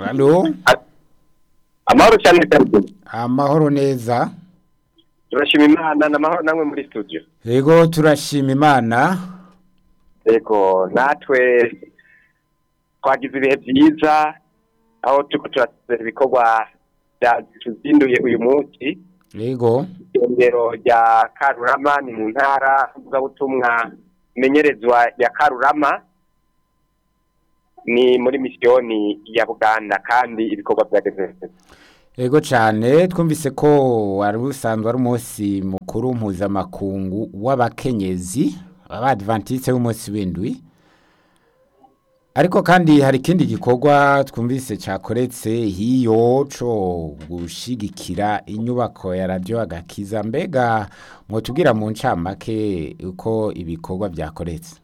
Halo amahoro cyane Ferdinand amahoro neza turashima imana n'amahoro namwe muri studio yego turashima imana yego natwe twagize ibihe byiza aho turiko turatera ibikorwa tuzinduye uyu munsi yego irengero rya karurama ni mu ntara mvugabutumwa imenyerezwa ya karurama ni muri misiyoni ya buganda kandi ibikorwa byageze yego cyane twumvise ko wari usanzwe ari umunsi mukuru mpuzamakungu w'abakenyezi abadivantiste b'umunsi w'indwi ariko kandi hari ikindi gikorwa twumvise cyakoretse hiyo cyo gushigikira inyubako ya radiyo agakiza mbega mwotubwira mu ncamake uko ibikorwa byakoretse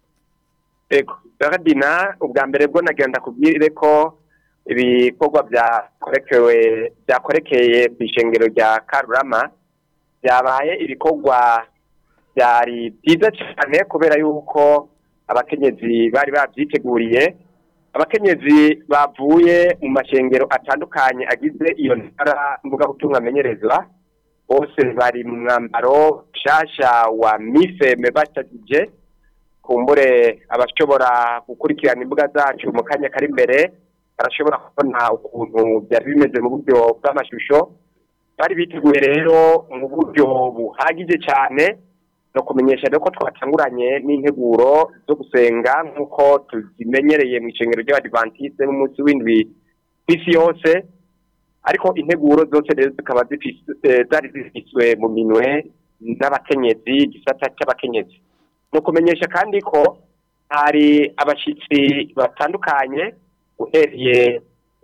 yego Ferdinand ubwa mbere bwo nagenda kubwire ko ibikorwa byakorekewe byakorekeye ku ishengero rya karurama byabaye ibikorwa byari byiza cyane kubera yuko abakenyezi bari babyiteguriye abakenyezi bavuye mu mashengero atandukanye agize iyo ntara mvugabutumwa amenyerezwa bose bari mu mwambaro nshasha wa mifeme bacagije kumbure abashobora gukurikirana imbuga zacu mu kanya kari imbere barashobora kubona ukuntu byari bimeze mu buryo bw'amashusho bari biteguye rero mu buryo buhagije cyane no kumenyesha rero ko twatanguranye n'integuro zo gusenga nk'uko tuzimenyereye mu ishengero ry'abadivantiste b'umunsi w'indwi ku isi yose ariko integuro zose rero zikaba zari zifiswe mu minwe n'abakenyezi igisata cy'abakenyezi ni ukumenyesha kandi ko hari abashyitsi batandukanye uhereye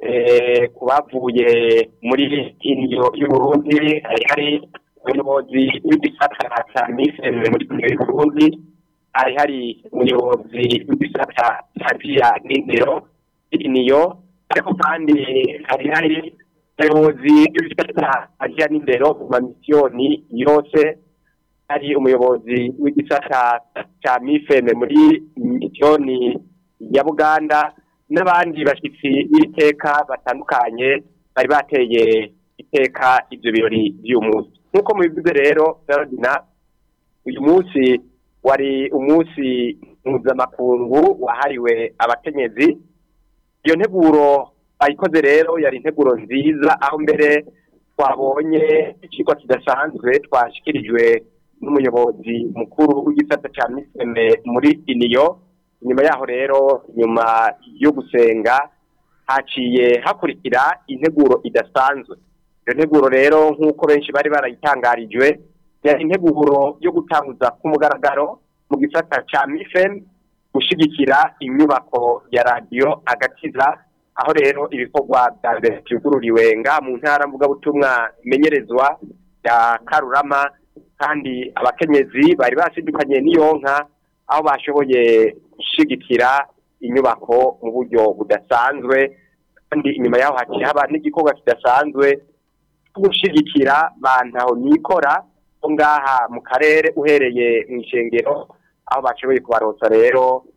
ku bavuye muri indyo y'uburundi hari hari umuyobozi w'igisata cya miseme muri indyo y'uburundi hari hari umuyobozi w'igisata cya biya n'indero iniyo ariko kandi hari hari umuyobozi w'igisata cya biya n'indero mu mamisiyoni yose hari umuyobozi w'igisata cya mifeme muri misiyoni ya buganda n'abandi bashyitsi b'iteka batandukanye bari bateye iteka ibyo birori by'uyu munsi nk'uko mubivuze rero Ferdinand uyu munsi wari umunsi mpuzamakungu wahariwe abakenyezi iyo nteguro bayikoze rero yari integuro nziza aho mbere twabonye ikigo kidasanzwe twashyikirijwe n'umuyobozi mukuru w'igisata cya miseme muri iniyo nyuma yaho rero nyuma yo gusenga haciye hakurikira integuro idasanzwe iyo nteguro rero nk'uko benshi bari barayitangarijwe yari integuro yo gutanguza ku mugaragaro mu gisata cya mifem gushyigikira inyubako ya radiyo agakiza aho rero ibikorwa bya mbere byugururiwe nga mu ntara mvugabutumwa imenyerezwa ya karurama kandi abakenyezi bari basidukanye n'iyo nka aho bashoboye gushyigikira inyubako mu buryo budasanzwe kandi inyuma yaho haciye haba n'igikorwa kidasanzwe cyo gushyigikira bantaho nikora ko ngaha mu karere uhereye mu ishengero aho bashoboye kubaronsa rero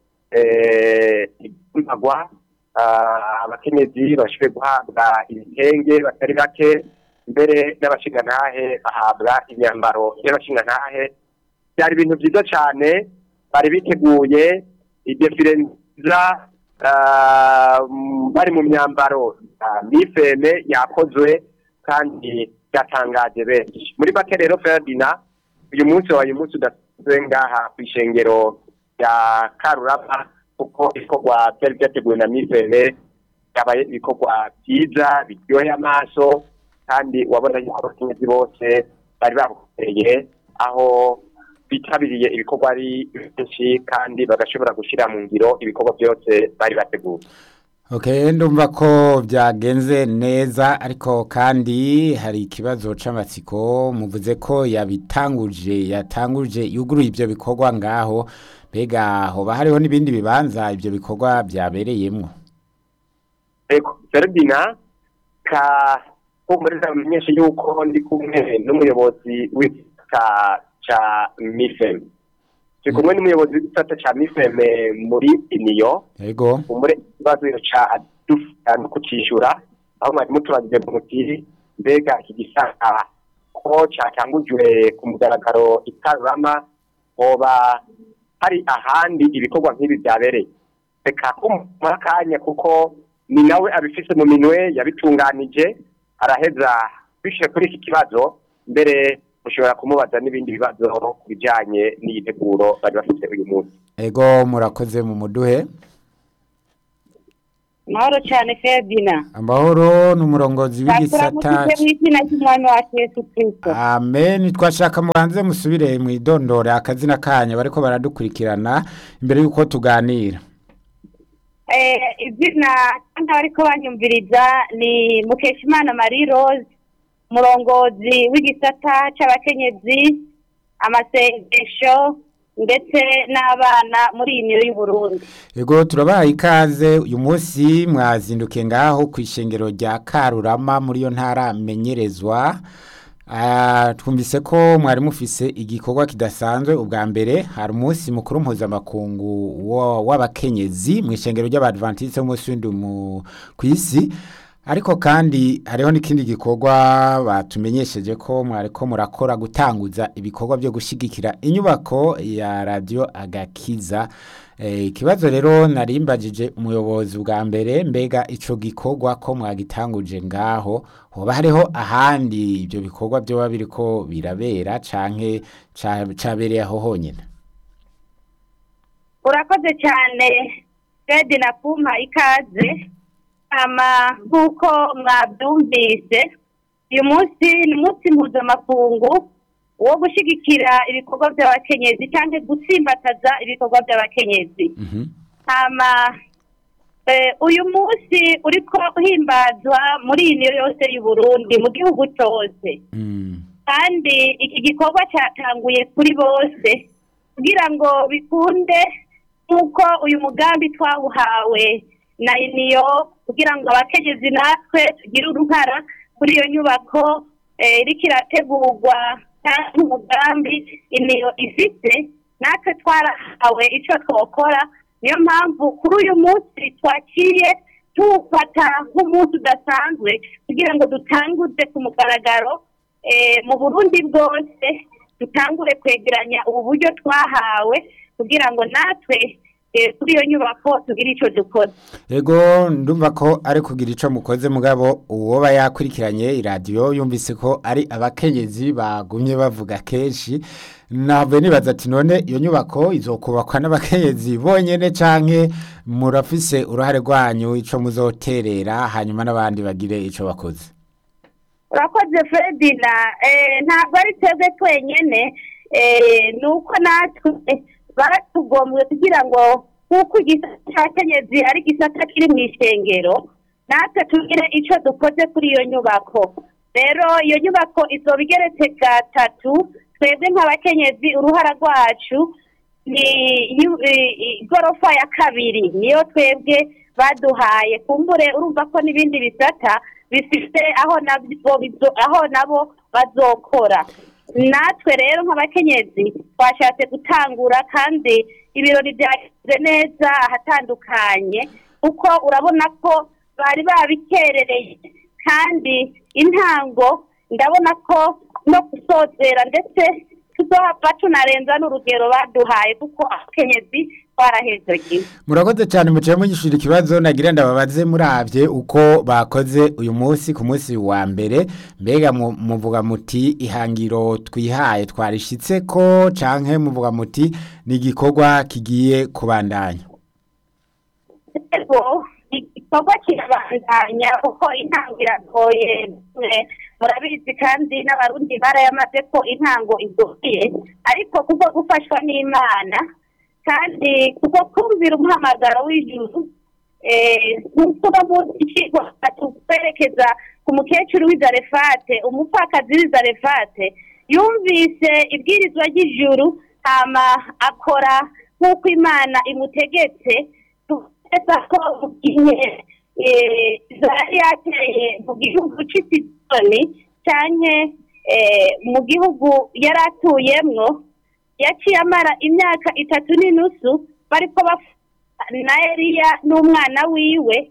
impagwa abakenyezi bashoboye guhabwa ibitenge batari bake mbere n'abashingantahe bahabwa imyambaro y'abashingantahe byari ibintu byiza cyane bari biteguye idefire nziza bari mu myambaro mifeme yakozwe kandi byatangaje benshi muri make rero Ferdinand uyu munsi wabaye umunsi udasanzwe ngaha ku ishengero rya karurama kuko ibikorwa byari byateguwe na mifeme byabaye ibikorwa byiza biryoheye amaso kandi wabona yuko abakenyezi bose bari babukereye aho bitabiriye ibikorwa ari benshi kandi bagashobora gushyira mu ngiro ibikorwa byose bari bateguye Okay, ndumva ko byagenze neza ariko kandi hari ikibazo c'amatsiko muvuze ko yabitanguje yatanguje yuguruye ibyo bikorwa ngaho mbega hoba hariho n'ibindi bibanza ibyo bikorwa byabereyemwo Ego Ferdinand ka kumuriza mumenyesha yuko ndi kumwe n'umuyobozi w'ita ca Mifem turi kumwe n'umuyobozi w'isata ca mifeme muri iniyo yego umure ikibazo ca dufata no kucishura aho mwari mutubagije muti mbega iki gisata ko catangujwe ku mugaragaro i Karurama hoba hari ahandi ibikorwa nk'ibi byabereye reka kumuha akanya kuko ni nawe abifise mu minwe yabitunganije araheza bishe kuri iki kibazo mbere mushobora kumubaza n'ibindi bibazo ku bijanye n'iyi nteguro bari bafite uyu munsi ego murakoze mu muduhe mahoro cyane ferdina amahoro ni umurongozi w'igisata turamutse mu izina ry'umwami wacu yesu kirisito amen twashaka mubanze musubire mu idondore akazina kanyu bariko baradukurikirana imbere y'uko tuganira izina kandi bariko banyumviriza ni mukeshimana marie rose umurongozi w'igisata c'abakenyezi amasengesho ndetse n'abana muri iyi niyo y'uburundi ego turabahaye ikaze uyu munsi mwazindukiye ngaho ku ishengero rya karurama muri iyo ntara menyerezwa Ah, twumvise ko mwari mufise igikorwa kidasanzwe ubwa mbere hari umunsi mukuru mpuzamakungu wa- w'abakenyezi mu ishengero ry'abadventiste b'umunsi w'indwi mu- ku isi ariko kandi hariho n'ikindi gikorwa batumenyesheje ko mwariko murakora gutanguza ibikorwa byo gushyigikira inyubako ya radiyo agakiza Eh, ikibazo rero narimbagije umuyobozi bwa mbere mbega ico gikorwa ko mwagitanguje ngaho hoba hariho ahandi ibyo bikorwa byoba biriko birabera canke ca- cabereye aho honyine urakoze cyane fred na kuma ikaze ama nk'uko mwabyumvise uyu munsi ni umunsi mpuzamakungu wo gushyigikira ibikorwa by'abakenyezi cyangwa gutsimbataza ibikorwa by'abakenyezi Mhm. hama eh, uyu munsi uriko uhimbazwa muri iyi niyo yose y'u Burundi mu gihugu cyose Mm. kandi iki gikorwa cyatanguye kuri bose kugira ngo bikunde nk'uko uyu mugambi twawuhawe na iniyo kugira ngo abakenyezi natwe tugire uruhara kuri iyo nyubako eh, iriko irategurwa kandi umugambi iniyo ifite natwe twarahawe icyo twokora niyo mpamvu kuri uyu munsi twaciye tuwufata nk'umunsi udasanzwe kugira ngo dutanguze ku mugaragaro eh, mu burundi bwose dutangure kwegeranya ubu buryo twahawe kugira ngo natwe eh, kuri iyo nyubako tugire icyo dukora Ego ndumva ko ari kugira ico mukoze mugabo uwoba yakurikiranye iradiyo yumvise ko ari abakenyezi bagumye bavuga kenshi ntabwo nibaza ati none iyo nyubako izokubakwa n'abakenyezi bonyene canke murafise uruhare rwanyu ico muzoterera hanyuma n'abandi bagire ico bakoze urakoze fredina eh, ntabwo ari twebwe twenyene eh, ni uko natwe baratugombwe kugira ngo nk'uko igisata cya kenyezi ari igisata kiri mu ishengero natwe tugire icyo dukoze kuri iyo nyubako rero iyo nyubako izoba igeretse gatatu twebwe nk'abakenyezi uruhara rwacu ni yu- i- i- igorofa ya kabiri niyo twebwe baduhaye kumbure urumva ko n'ibindi bisata bifite aho nabyo bizo- aho nabo bazokora natwe rero nk'abakenyezi twashatse gutangura kandi ibirori byagenze neza ahatandukanye kuko urabona ko bari babikerereye kandi intango ndabona ko no gusozera ndetse tuzohava tunarenza n'urugero baduhaye kuko abakenyezi twarahezegiwe murakoze cyane muciye mugishura ikibazo nagira ndababaze muravye uko bakoze uyu munsi ku munsi wa mbere mbega mu- muvuga muti ihangiro twihaye twarishitse ko canke muvuga muti ni igikorwa kigiye kubandanya rero igikorwa kirabandanya kuko intango iragoye mwe murabizi kandi n'abarundi barayamaze ko intango igoye ariko kuko gufashwa n'imana kandi kuko kumvira umuhamagaro w'ijuru eh, nk'uko no munsi icigwa tukwerekeza ku mukecuru w'izarefate umupfakazi w'izarefate yumvise ibwirizwa ry'ijuru hama akora nk'uko imana imutegetse tugeza ko mu gihe eh, zari yateye mu gihugu cy'isizoni canke eh, mu gihugu yari atuyemwo yaciye amara imyaka itatu n'inusu bariko bafata na Eliya n'umwana wiwe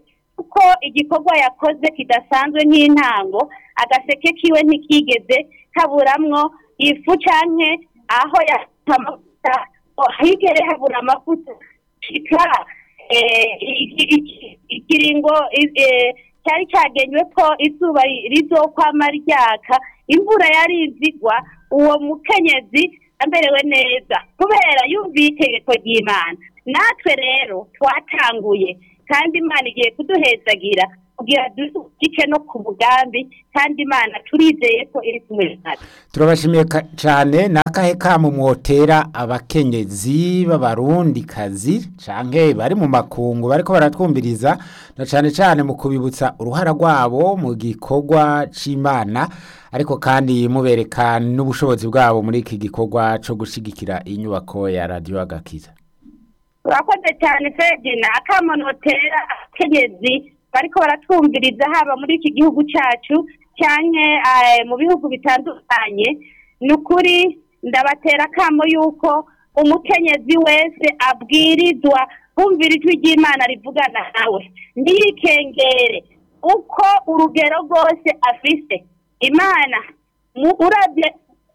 yuko igikorwa yakoze kidasanzwe nk'intango agaseke kiwe ntikigeze kaburamwo ifu canke aho yata amavuta higere habura amavuta shika eh, iki- iki- ikiringo i- eh, cyari cyagenywe ko izuba rizokwama ryaka imvura yari izigwa uwo mukenyezi amerewe neza kubera yumviye itegeko ry'imana natwe rero twatanguye kandi imana igiye kuduhezagira kugira dushyike no ku mugambi kandi imana turizeye ko iri kumwe natwe turabashimiye ka- cyane ni akahe kamo mwotera abakenyezi b'abarundikazi canke bari mu makungu bariko baratwumviriza na cane cane mu kubibutsa uruhara rwabo mu gikorwa c'imana ariko kandi mubereka n'ubushobozi bwabo muri iki gikorwa co gushigikira inyubako ya radiyo agakiza urakoze cyane fedina akamonotera abakenyezi bariko baratwumviriza haba muri iki gihugu cyacu cyane mu bihugu bitandukanye ni ukuri ndabatera akamo yuko umukenyezi wese abwirizwa kumvira ijwi ry'imana rivugana nawe ntiyikengere uko urugero rwose afise imana mu urabye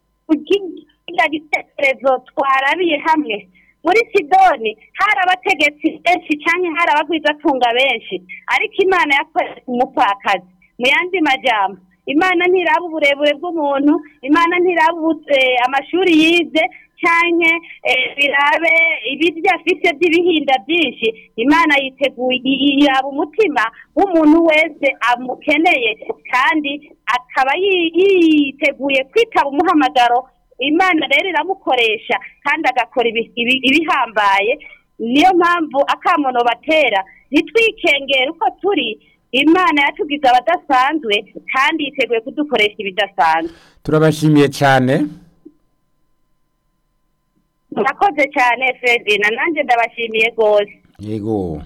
kugira gitekerezo twarabiye hamwe muri sidoni hari abategetsi benshi cyangwa hari abagwizatunga benshi ariko imana yakoze umupfakazi mu yandi majambo imana ntiraba uburebure bw'umuntu imana ntiraba ubu- eh, amashuri yize cyangwa birabe ibiryo afite by'ibihinda byinshi imana yiteguye i- iraba umutima w'umuntu wese amukeneye kandi akaba yi- yiteguye kwitaba umuhamagaro imana rero iramukoresha kandi agakora ibi- ibi- ibihambaye niyo mpamvu akamono batera ntitwikengere uko turi imana yatugize abadasanzwe kandi yiteguye kudukoresha ibidasanzwe turabashimiye cyane murakoze cyane fredina nanjye ndabashimiye rwose yego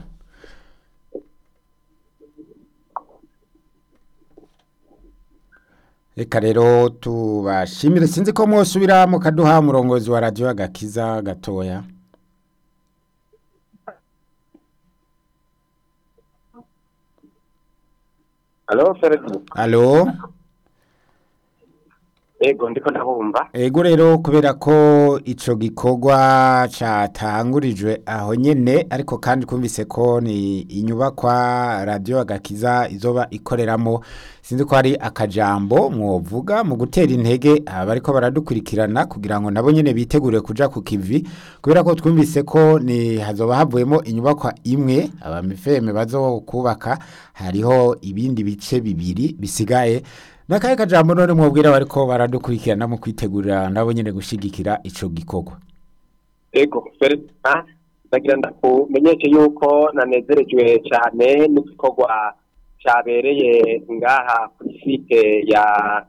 reka rero tubashimire sinzi ko mwosubira mukaduha umurongozi wa radiyo agakiza gatoya alo feredi alo ego ndiko ndabumva ego rero kubera ko ico gikorwa catangurijwe aho nyene ariko kandi kumvise ko ni inyubakwa radio agakiza izoba ikoreramo sinzi ko hari akajambo mwovuga mu gutera intege abariko baradukurikirana kugira ngo nabo nyene bitegure kuja ku kivi kubera ko twumvise ko ni hazoba havuyemo inyubakwa imwe abamifeme bazokubaka hariho ibindi bice bibiri bisigaye nakahe kajambo none mwobwira bariko baradukurikirana mu kwitegurira nabo nyene gushigikira ico gikorwa ego feredi ndagira ndakumenyeshe yuko nanezerejwe cyane n'igikorwa cyabereye ngaha kuri site ya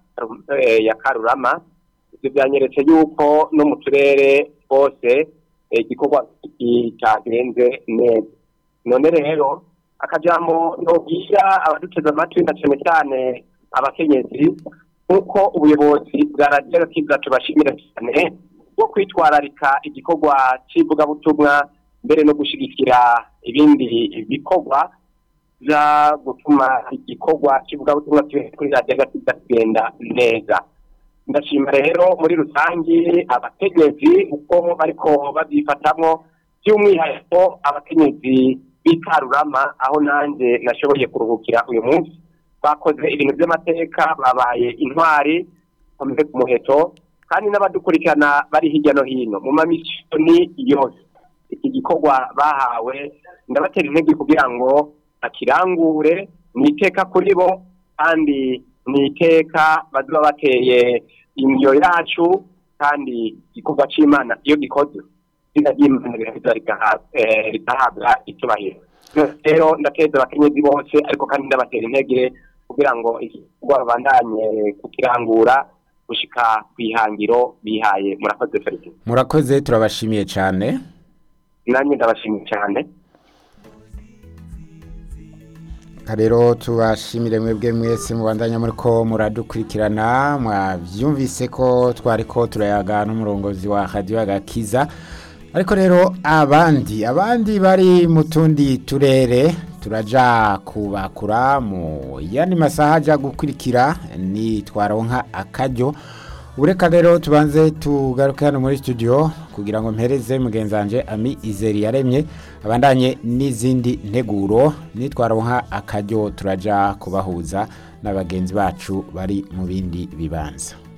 eh, ya karurama ibyo byanyeretse yuko no mu turere twose eh, igikorwa ki- cyagenze neza none rero akajambo nobwira abaduteze amatwi na cyane cyane abakenyezi nk'uko ubuyobozi bwa radiyo kiza tubashimira cyane bwo kwitwararika igikorwa cy'ivugabutumwa mbere no gushyigikira ibindi bikorwa bya gutuma igikorwa cy'ivugabutumwa kibe kuri radiyo gakiza kigenda neza ndashima rero muri rusange abakenyezi uko bariko babyifatamo by'umwihariko abakenyezi b'ikarurama aho nanjye nashoboye kuruhukira uyu munsi bakoze ibintu by'amateka babaye intwari bameze ku muheto kandi n'abadukurikirana bari hirya no hino mu mamisiyoni yose iki gikorwa bahawe ndabatera intege kugira ngo bakirangure ni iteka kuri bo kandi ni iteka bazoba bateye indyo yacu kandi igikorwa cy'imana iyo gikoze izina ry'imana riraheza rigaha- eh, rigahabwa icyubahiro rero ndakeza abakenyezi bose ariko kandi ndabatera intege kugira ngo igikorwa babandanye kukirangura gushika ku ihangiro bihaye murakoze felix murakoze turabashimiye cyane nanjye ndabashimiye cyane Reka rero tubashimire mwebwe mwese mubandanya muri ko muradukurikirana mwabyumvise ko twari ko turayaga n'umurongozi wa radiyo agakiza ariko rero abandi abandi bari mu tundi turere turaja kubakura mu yandi masaha aja gukurikira ni twaronka akaryo ureka rero tubanze tugaruke hano muri studio kugira ngo mpereze mugenzi wanje ami izeri yaremye abandanye n'izindi nteguro nitwaronka akaryo turaja kubahuza n'abagenzi bacu bari mu bindi bibanza